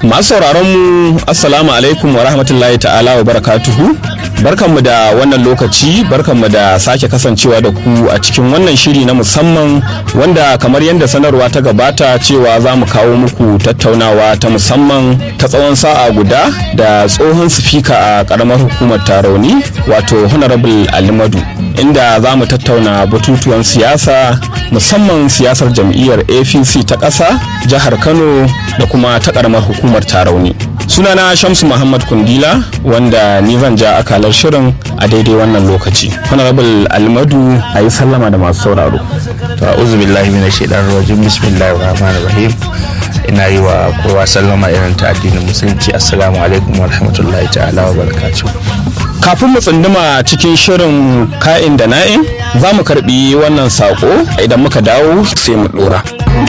Masu sauraron mu Assalamu alaikum wa rahmatullahi ta'ala wa barakatuhu. Barkanmu da wannan lokaci, barkanmu da sake kasancewa da ku a cikin wannan shiri na musamman wanda kamar yadda sanarwa ta gabata cewa za mu kawo muku tattaunawa ta musamman ta tsawon sa'a guda da tsohon sifika a karamar hukumar tarauni wato Honorable Alimadu. Inda za mu tattauna batutuwan siyasa musamman siyasar jam'iyyar APC ta ƙasa, jihar Kano da kuma ta karamar hukumar tarauni. sunana shamsu muhammad kundila wanda ni zan ja akalar shirin a daidai wannan lokaci honorable almadu a yi sallama da masu sauraro to a'udhu billahi minash shaitanir rajim bismillahir rahmanir rahim ina yi wa kowa sallama irin ta addinin musulunci assalamu alaikum wa rahmatullahi ta'ala wa barakatuh kafin mu tsunduma cikin shirin ka'in da na'in za mu karbi wannan sako idan muka dawo sai mu dora